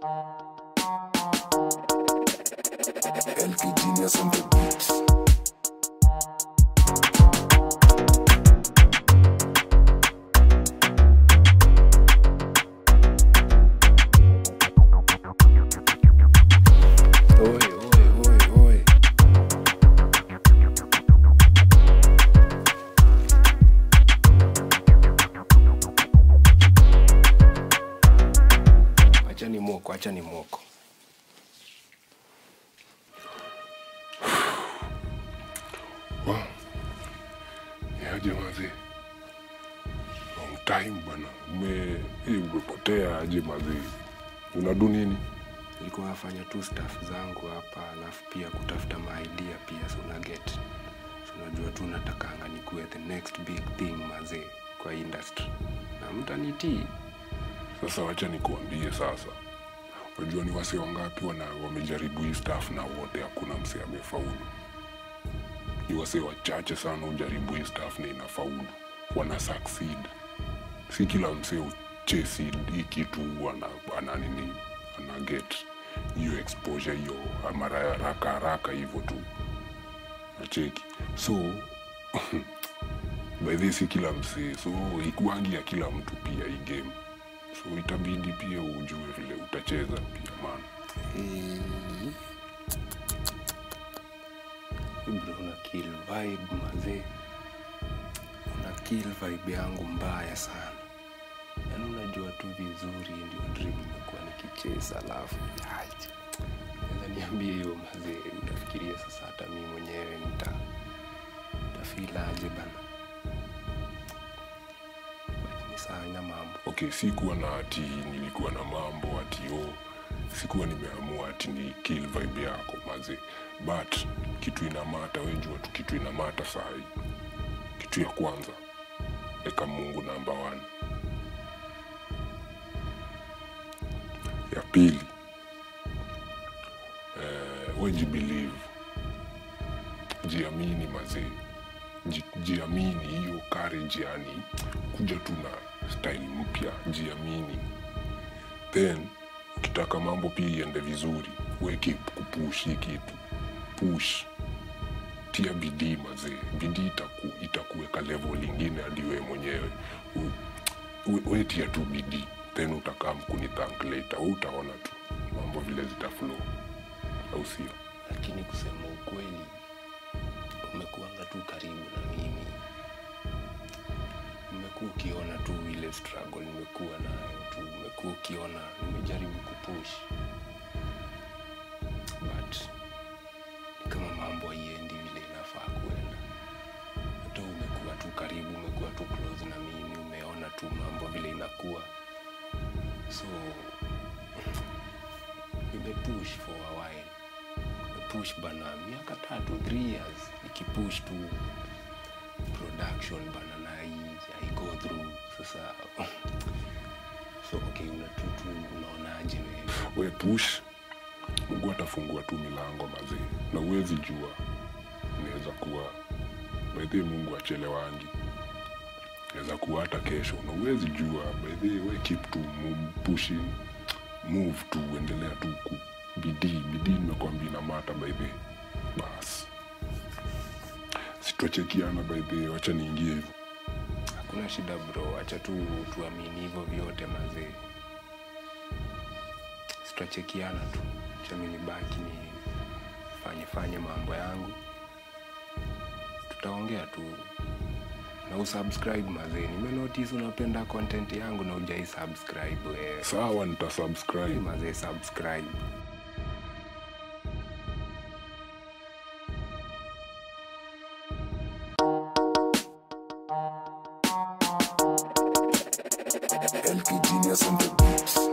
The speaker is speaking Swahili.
LK Genius on the beat. Oi, oi, oi, oi. Acha ni mwoko, acha ni mwoko. Yaje mazee, long time bwana, ume hii umepotea aje mazee, unadu nini? Nilikuwa nafanya tu staff zangu hapa, alafu pia kutafuta maidea pia, so una get so unajua tu natakanga nikuwe the next big thing mazee kwa industry, na mtanitii Sasa wacha nikuambie sasa, unajua ni wase wangapi wana wamejaribu hii staff na wote hakuna mse amefaulu. Ni wase wachache sana ujaribu hii staff na inafaulu, wana succeed. Si kila mse uchesi hii kitu ana, ana nini ana get hiyo exposure hiyo mara ya haraka haraka hivyo tu nacheki so by this si kila msee so ikuangi ya kila mtu pia hii game so itabidi pia ujue vile utacheza pia man bro, una kill vibe mazee, una kill vibe yangu mbaya sana. Yaani unajua tu vizuri, ndio dream nimekuwa nikicheza, alafu aje. naweza niambie hiyo mazee, utafikiria sasa hata mimi mwenyewe nita tafilaje bana, But ni sawa, ina mambo okay sikuwa na ati nilikuwa na mambo ati o sikuwa nimeamua ati ni kill vibe yako maze but kitu inamata wejua tu kitu inamata sahi kitu ya kwanza eka mungu namba one ya pili eh, wejibelieve jiamini mazee Ji- jiamini hiyo courage yani kuja tu na style mpya jiamini then ukitaka mambo pia iende vizuri weki kupush hii kitu push tia bidii mazee bidii itaku, itakuweka level lingine hadi wewe mwenyewe U- we- we tia tu bidii then utakaa mkuni thank later we utaona tu mambo vile zitaflow au sio lakini kusema ukweli umekuanga tu karibu na mimi umekuwa ukiona tu ile struggle nimekuwa nayo tu umekuwa ukiona nimejaribu kupush but ni kama mambo haiendi vile inafaa kuenda hata umekuwa tu karibu umekuwa tu close na mimi umeona tu mambo vile inakuwa so nimepush for a while push bana miaka tatu three years nikipush tu production bana na hii i go through sasa so okay unatutu unaonaje wewe we push mungu atafungua tu milango mazee na uwezi jua inaweza kuwa baidhie mungu achelewangi inaweza kuwa hata kesho na uwezi jua baidhie we keep tu mu- pushing move tu endelea tu ku bidii bidii nimekwambia na mata baidhie bas sitochekiana baidhie wacha niingie hivyo hakuna shida bro acha tu tuamini hivyo vyote mazee sitachekiana tu acha mi nibaki ni fanye fanye mambo yangu tutaongea tu na usubscribe mazee nimenotice unapenda content yangu na ujai subscribe wewe sawa nitasubscribe mazee subscribe LK Genius on the beat.